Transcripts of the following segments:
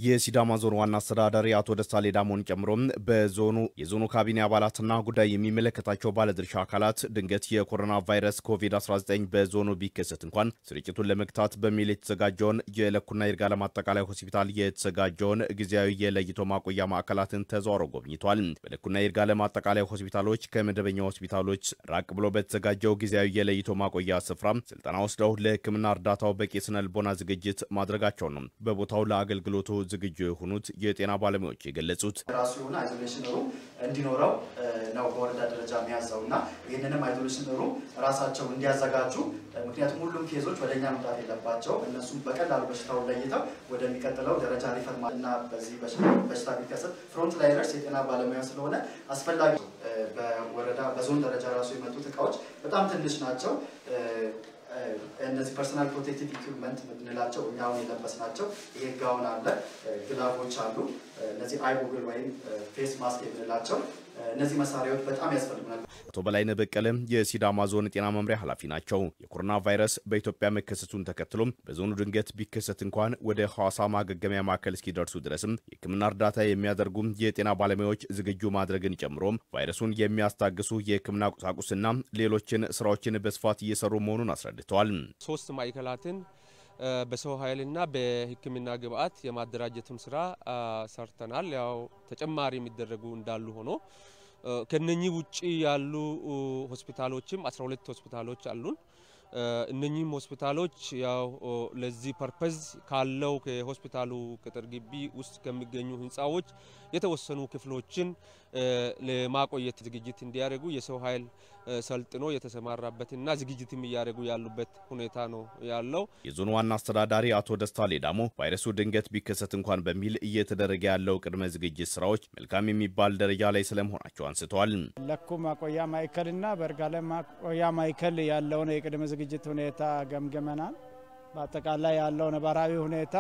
የሲዳማ ዞን ዋና አስተዳዳሪ አቶ ደስታ ሌዳሞን ጨምሮ በዞኑ የዞኑ ካቢኔ አባላትና ጉዳይ የሚመለከታቸው ባለድርሻ አካላት ድንገት የኮሮና ቫይረስ ኮቪድ-19 በዞኑ ቢከሰት እንኳን ስርጭቱን ለመግታት በሚል የተዘጋጀውን የለኩና ይርጋለም አጠቃላይ ሆስፒታል የተዘጋጀውን ጊዜያዊ የለይቶ ማቆያ ማዕከላትን ተዘዋውረው ጎብኝቷል። በለኩና ይርጋለም አጠቃላይ ሆስፒታሎች ከመደበኛ ሆስፒታሎች ራቅ ብሎ በተዘጋጀው ጊዜያዊ የለይቶ ማቆያ ስፍራ ስልጠና ወስደው ለሕክምና እርዳታው በቂ ስነ ልቦና ዝግጅት ማድረጋቸው ነው በቦታው ለአገልግሎቱ ዝግጁ የሆኑት የጤና ባለሙያዎች የገለጹት ራሱ የሆነ አይዞሌሽን ሩም እንዲኖረው ነው በወረዳ ደረጃ የሚያዘው እና ይህንንም አይዞሌሽን ሩም ራሳቸው እንዲያዘጋጁ ምክንያቱም ሁሉም ኬዞች ወደ እኛ መምጣት የለባቸው እነሱም በቀላሉ በሽታውን ለይተው ወደሚቀጥለው ደረጃ ሪፈር እና በዚህ በሽታ ቢከሰት ፍሮንት ላይነርስ የጤና ባለሙያ ስለሆነ አስፈላጊ በወረዳ በዞን ደረጃ ራሱ የመጡት እቃዎች በጣም ትንሽ ናቸው። እነዚህ ፐርሰናል ፕሮቴክቲቭ ኢኩዊፕመንት የምንላቸው እኛ አሁን የለበስናቸው ይሄ ጋውን አለ፣ ግላቮች አሉ፣ እነዚህ አይ ጎግል ወይም ፌስ ማስክ የምንላቸው እነዚህ መሳሪያዎች በጣም ያስፈልጉናል። አቶ በላይነህ በቀለ የሲዳማ ዞን ጤና መምሪያ ኃላፊ ናቸው። የኮሮና ቫይረስ በኢትዮጵያ መከሰቱን ተከትሎም በዞኑ ድንገት ቢከሰት እንኳን ወደ ሐዋሳ ማገገሚያ ማዕከል እስኪደርሱ ድረስም የሕክምና እርዳታ የሚያደርጉ የጤና ባለሙያዎች ዝግጁ ማድረግን ጨምሮም ቫይረሱን የሚያስታግሱ የሕክምና ቁሳቁስና ሌሎችን ስራዎችን በስፋት እየሰሩ መሆኑን አስረድተዋል። ሶስት ማዕከላትን በሰው ኃይልና በሕክምና ግብአት የማደራጀቱን ስራ ሰርተናል። ያው ተጨማሪ የሚደረጉ እንዳሉ ሆኖ ከነኚህ ውጪ ያሉ ሆስፒታሎችም 12 ሆስፒታሎች አሉን። እነኚህም ሆስፒታሎች ያው ለዚህ ፐርፐዝ ካለው ከሆስፒታሉ ቅጥር ግቢ ውስጥ ከሚገኙ ህንፃዎች የተወሰኑ ክፍሎችን ለማቆየት ዝግጅት እንዲያደርጉ የሰው ኃይል ሰልጥኖ የተሰማራበትና ዝግጅትም እያደረጉ ያሉበት ሁኔታ ነው ያለው። የዞኑ ዋና አስተዳዳሪ አቶ ደስታ ሌዳሞ ቫይረሱ ድንገት ቢከሰት እንኳን በሚል እየተደረገ ያለው ቅድመ ዝግጅት ስራዎች መልካም የሚባል ደረጃ ላይ ስለመሆናቸው አንስተዋል። ለኩ ማቆያ ማዕከልና በይርጋለም ማቆያ ማዕከል ያለውን የቅድመ ዝግጅት ሁኔታ ገምገመናል። በአጠቃላይ ያለው ነባራዊ ሁኔታ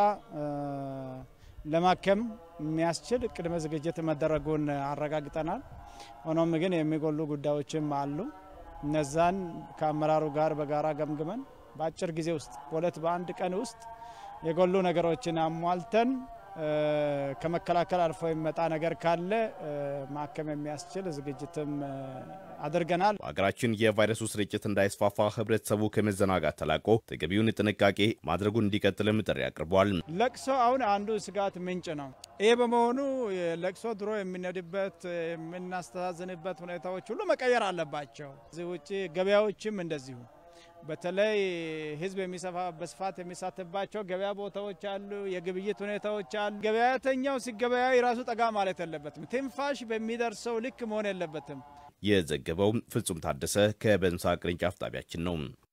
ለማከም የሚያስችል ቅድመ ዝግጅት መደረጉን አረጋግጠናል። ሆኖም ግን የሚጎሉ ጉዳዮችም አሉ። እነዛን ከአመራሩ ጋር በጋራ ገምግመን በአጭር ጊዜ ውስጥ በሁለት በአንድ ቀን ውስጥ የጎሉ ነገሮችን አሟልተን ከመከላከል አልፎ የሚመጣ ነገር ካለ ማከም የሚያስችል ዝግጅትም አድርገናል። በሀገራችን የቫይረሱ ስርጭት እንዳይስፋፋ ህብረተሰቡ ከመዘናጋት ተላቆ ተገቢውን ጥንቃቄ ማድረጉን እንዲቀጥልም ጥሪ አቅርበዋል። ለቅሶ አሁን አንዱ ስጋት ምንጭ ነው። ይህ በመሆኑ ለቅሶ ድሮ የምንሄድበት የምናስተዛዝንበት ሁኔታዎች ሁሉ መቀየር አለባቸው። እዚህ ውጭ ገበያዎችም እንደዚሁ በተለይ ህዝብ በስፋት የሚሳተፍባቸው ገበያ ቦታዎች አሉ፣ የግብይት ሁኔታዎች አሉ። ገበያተኛው ሲገበያይ ራሱ ጠጋ ማለት የለበትም። ትንፋሽ በሚደርሰው ልክ መሆን የለበትም። የዘገበው ፍጹም ታደሰ ከበንሳ ቅርንጫፍ ጣቢያችን ነው።